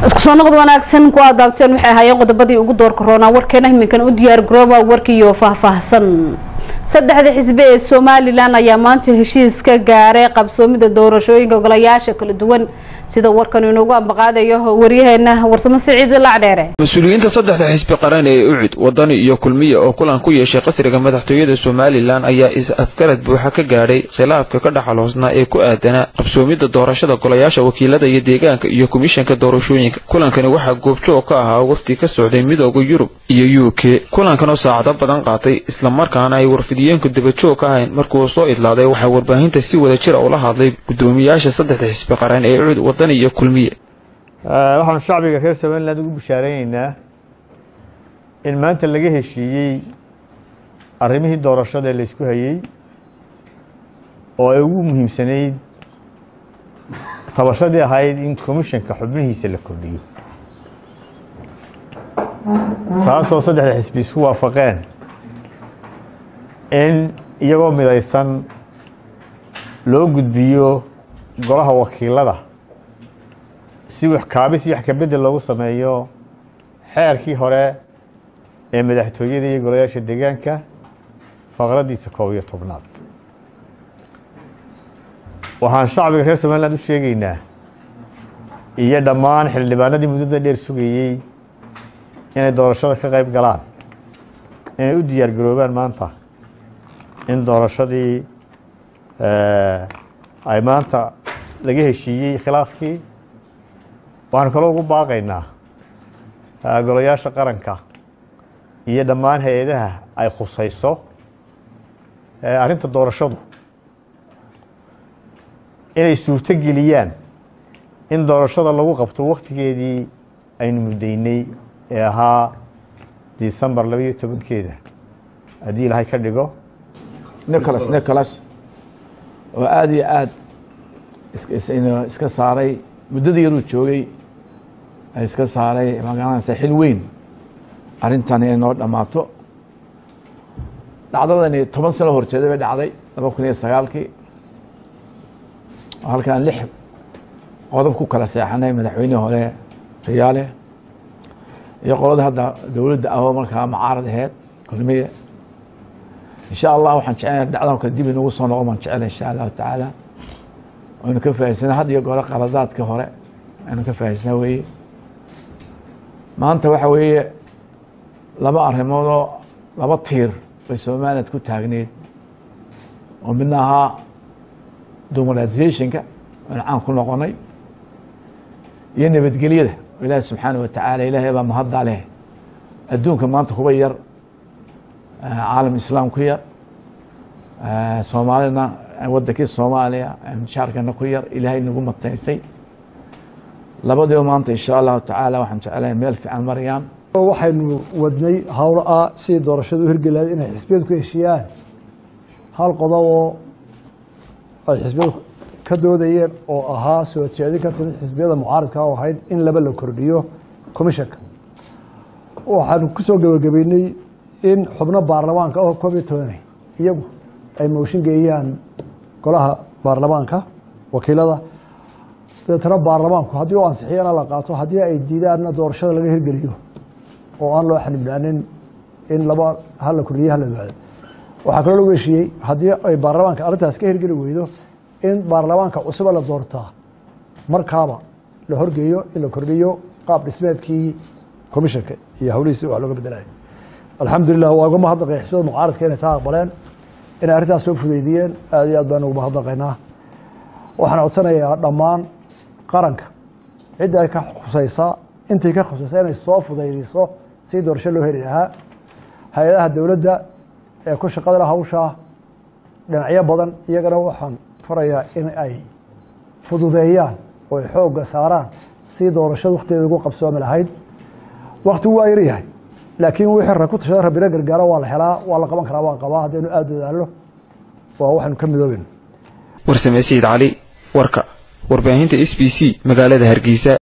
isku soo noqod wanaagsan ku adaabteen waxay ahaayeen qodobadii ugu doorka roonaa warkeena iminkan u diyaar garooba warkiiyo faahfaahsan saddexda xisbi ee somalilan ayaa maanta heshiis ka gaaray qabsoomida doorashooyinka golayaasha kala duwan sida warkan inoogu ambaqaadayo waryaheena warsamo siciid lacdheere mas-uuliyiinta saddexda xisbi qaran ee ucud wadani iyo kulmiya oo kulan ku yeeshay qasriga madaxtooyada somalilan ayaa is-afgarad buuxa ka gaadhay khilaafka ka dhaxaloosnaa ee ku aadanaa qabsoomidda doorashada golayaasha wakiilada iyo deegaanka iyo komishanka doorashooyinka kulankani waxaa goobjoog ka ahaa wafdi ka socday midooda yurub iyo u k kulankan oo saacado badan qaatay islamarkaana ay warfidiyeenku dabajoog ka ahayn markuu soo idlaaday waxaa warbaahinta si wada jira ula hadlay gudoomiyaasha saddexda xisbi qaran ee ucud wadani iyo kulmiye waxaanu shacbiga reer somaliland ugu bishaareynayna in maanta laga heshiiyey arrimihii doorashada ee laysku hayey oo ay ugu muhiimsanayd tabashadii ahayd in commishanka xubnihiisa la kordhiyo taasoo saddexda xisbi isku waafaqeen in iyagoo midaysan loo gudbiyo golaha wakiilada si wax kaabis iyo wax kabedel loogu sameeyo xeerkii hore ee madaxtooyada iyo golayaasha deegaanka faqradiisa koob iyo tobnaad waxaan shacbiga reer somaliland u sheegaynaa iyo dhammaan xildhibaanadii muddada dheer sugayey inay doorashada ka qayb galaan inay u diyaar garoobaan maanta in doorashadii ay maanta laga heshiiyey khilaafkii waxaanu kaloo ugu baaqaynaa golayaasha qaranka iyo dhammaan hay-adaha ay khusayso arrinta doorashadu inay suurto geliyaan in doorashada lagu qabto waktigeedii aynu muddaynay ee ahaa decembar labaiyo tobankeeda haddii ilaahay ka dhigo nicholas nicholas oo aada iyo aada iska saaray muddadii yaruu joogay iska saaray magaranaysa xil weyn arrintan inay noo dhammaato dhacdadani toban sano horjeeda bay dhacday laba kun iyo sagaalkii oo halkaan lix qodob ku kala seexanay madaxweynihii hore riyaale iyo qolada hadda dowladda ahoo markaa macaarad aheyd kulmiye insha allah waxaan jecelna dhacdan kale dib inagu soo noqon baan jecela insha allahu tacaala aynu ka fahaysana had iyo goore qaladaadka hore aynu ka fahaysana weeye maanta waxa weeye laba arrimoodoo laba tiir bay somaliland ku taagneed oo midna ahaa demoralizationka aynu caan ku noqonay iyo nabadgelyada oo ilaahi subxaana wa tacaala ilaahay baa mahadda leh adduunka maanta kuba yar caalam islaam ku yar soomaalina wadankii soomaaliya jaarkana ku yar ilaahay nagu mataysay labadiiba maanta insha allahu tacaala waxaan jecelahay meel fiican marayaan waxaynu wadnay howlo ah sidii doorashadu u hirgelaad inay xisbiyadu ku heshiiyaan hal qodob oo ay xisbiyadu ka doodayeen oo ahaa soo jeedin ka timid xisbiyada mucaaradka oo ahayd in laba la kordhiyo commishanka waxaanu ku soo gebagabeynay in xubno baarlamaanka oo koob iyo tobanay iyagu ay mooshin geeyaan golaha baarlamaanka wakiilada dabeetana baarlamaanku haddii u ansixiyana la qaato haddii ay diidaanna doorashada laga hirgeliyo oo aan loo xanibnaanin in laba hala kordhiye hala baado waxaa kaloo lagu heshiiyey haddii ay baarlamaanka arrintaas ka hirgeli weydo in baarlamaanka cusuba la doortaa markaaba la horgeeyo in la kordhiyo qaab dhismeedkii commishanka iyo hawlihiisi wax looga bedelaya alxamdulilah waa uga mahadnaqay xisbiyada mucaaradka inay taa aqbaleen inay arrintaas soo fudeydiyeen aad iyo aad baan ugu mahadnaqaynaa waxaan codsanayaa dhammaan qaranka cidda ay ka khusaysaa intii ka khusaysa inay soo fudaydiso si doorasho loo heli lahaa hay-adaha dowladda ee ku shaqada la hawshaa dhinacyo badan iyagana waxaan farayaa in ay fududeeyaan oo ay xoogga saaraan si doorashada wakhtigeeda ugu qabsoomi lahayd waktigu waa yaryahay laakiin wixii ra ku tashada rabbina gargaaro waa la helaa waa la qaban karaa waan qabaa haddaynu aada dadaallo waa waxaynu ka midooben warsame sayid cali warka warbaahinta s b c magaalada hargeysa